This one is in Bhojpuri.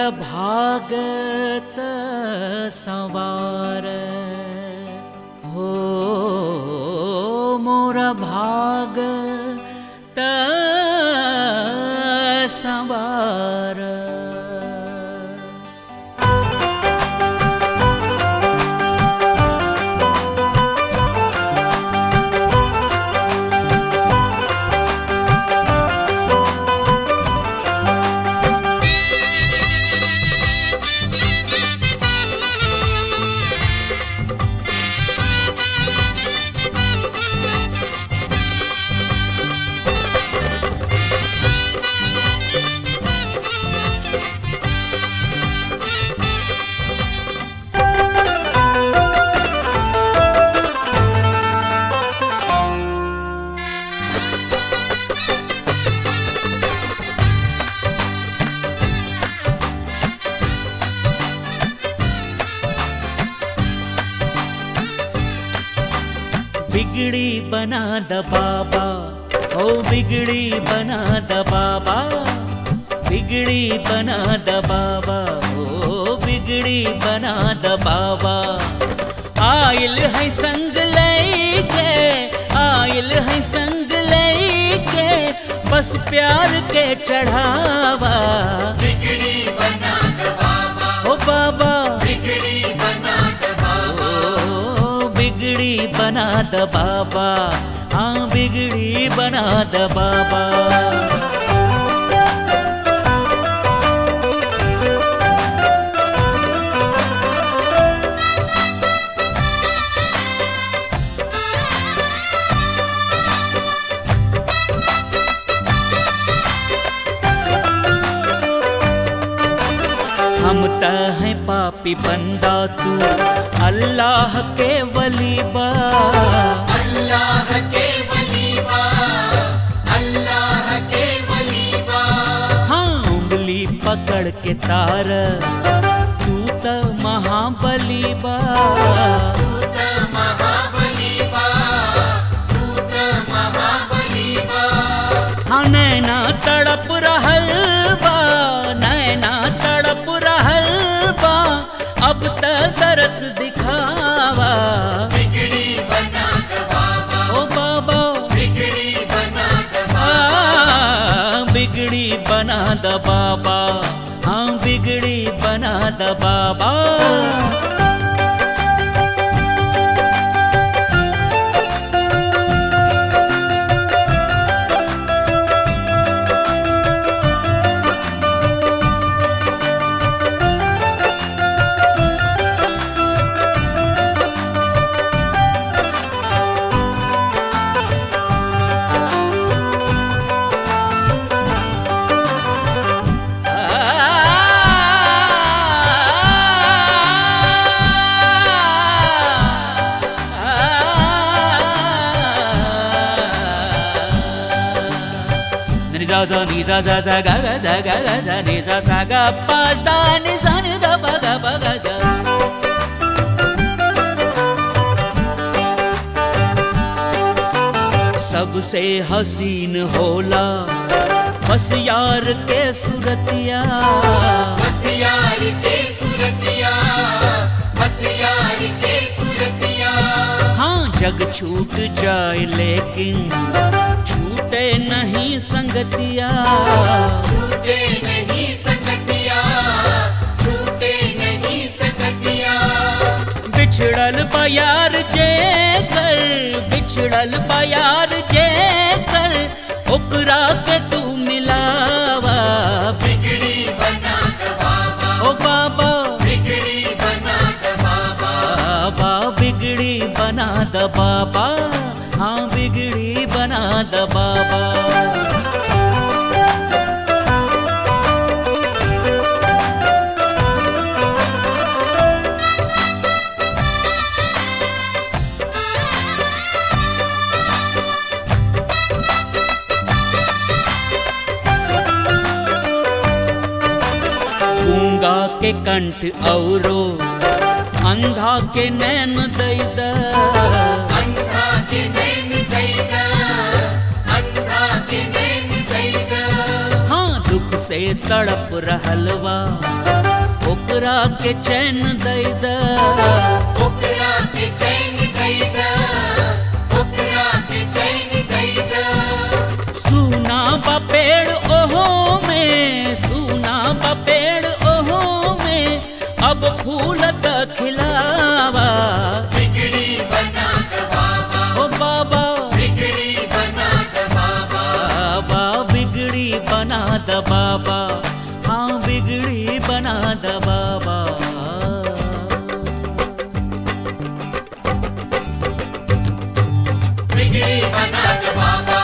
भागत सवार हो मोर भागत सवार बिगड़ी बना द बाबा ओ बिगड़ी बना द बाबा बिगड़ी बना द बाबा ओ बिगड़ी बना द बाबा आयल है संग लेके आयल है संग लेके बस प्यार के चढ़ावा बिगड़ी बना द बाबा ओ बाबा बिगड़ी बना द बाबा ओ बिगड़ी बना द बाबा हाँ बिगड़ी बना द बाबा हम त हैं पापी बंदा तू अल्लाह के वली बा अल्लाह के वलीबा अल्लाह के वलीबा हाँ उंगली पकड़ के तार तू त महाबली बा तूत महाबलीबा तूत महाबलीबा हाँ नैना तड़प रहल बा नैना तड़प रहल बा अब त तरस दिखावा बिगड़ी बना द बाबा ओ बाबा बिगड़ी बना द बाबा आ, बिगड़ी बना द बाबा हाँ बिगड़ी बना द बाबा Ni za za ni za za za ga ga za ga ga za ni za sa ga pa da ni sa ni da ba ga ba ga za सबसे हसीन होला बस यार के सुरतिया हसियार के सुरतिया हसियार के सुरतिया हाँ जग छूट जाए लेकिन छूटे नहीं संगतिया छूटे नहीं सकतिया छूटे नहीं सकतिया बिछड़ल बयार जे कर बिछड़ल बयार जे कर ओकरा के तू मिलावा बिगड़ी बना द बाबा ओ बाबा बिगड़ी बना द बाबा बाबा बिगड़ी बना द बाबा हाँ बिगड़ी बना द बाबा गूंगा के कंठ औरो अंधा के नैन दैद अंधा के नैन जैदा अंधा के नैन जैदा हाँ दुख से तड़प रहलवा ओकरा के चैन दई द ओकरा के चैन दैदा ओकरा के चैन दैदा सुना बा पेड़ ओहो में सुना बा पेड़ ओहो में अब फूल त खिलावा बिगड़ी बना द बाबा ओ बाबा बिगड़ी बना द बाबा बाबा बिगड़ी बना द बाबा हाँ बिगड़ी बना द बाबा बिगड़ी बना द बाबा